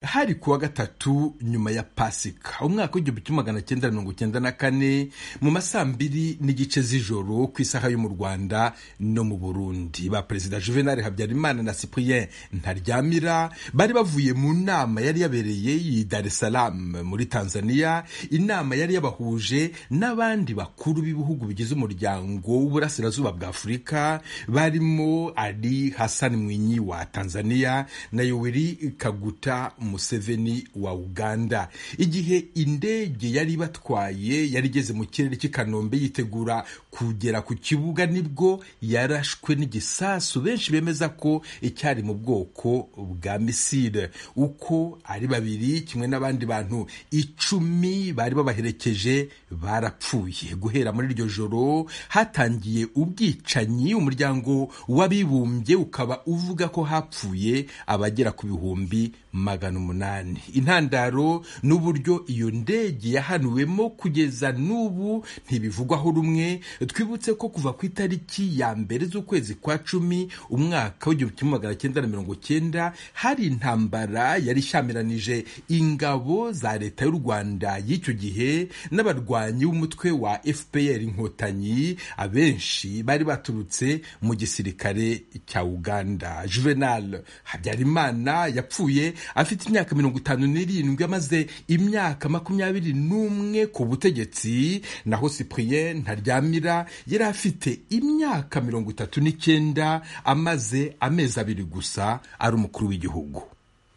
hari kuwa gatatu nyuma ya pasika umwaka w'igihumbi kimwe magana cyenda mirongo cyenda na kane mu masaa mbiri n'igice z'ijoro ku isaha yo mu rwanda no mu burundi ba perezida juvenal habyarimana na cyprien ntaryamira bari bavuye mu nama yari yabereye i dar es salaam muri tanzania inama yari yabahuje n'abandi bakuru b'ibihugu bigize umuryango w'uburasirazuba bwa afurika barimo ali hassan mwinyi wa tanzania na yoweri kaguta museveni wa uganda igihe indege yari ibatwaye yari igeze mu kirere cy'i kanombe yitegura kugera ku kibuga nibwo yarashwe n'igisasu benshi bemeza ko icyari mu bwoko bwa misile uko ari babiri kimwe n'abandi bantu icumi bari babaherekeje barapfuye guhera muri iryo joro hatangiye ubwicanyi umuryango w'abibumbye ukaba uvuga ko hapfuye abagera ku bihumbi magana umunani intandaro n'uburyo iyo ndege yahanuwemo kugeza n'ubu ntibivugwaho rumwe twibutse ko kuva ku itariki ya mbere z'ukwezi kwa cumi umwaka w'igihumbi kimwe magana cyenda na mirongo cyenda hari intambara yari ishyamiranyije ingabo za leta y'u rwanda y'icyo gihe n'abarwanyi b'umutwe wa fpr inkotanyi abenshi bari baturutse mu gisirikare cya uganda juvenal habyarimana yapfuye afite imyaka mirongo itanu n'irindwi amaze imyaka makumyabiri n'umwe ku butegetsi naho cyprien ntaryamira yari afite imyaka mirongo itatu n'icyenda amaze amezi abiri gusa ari umukuru w'igihugu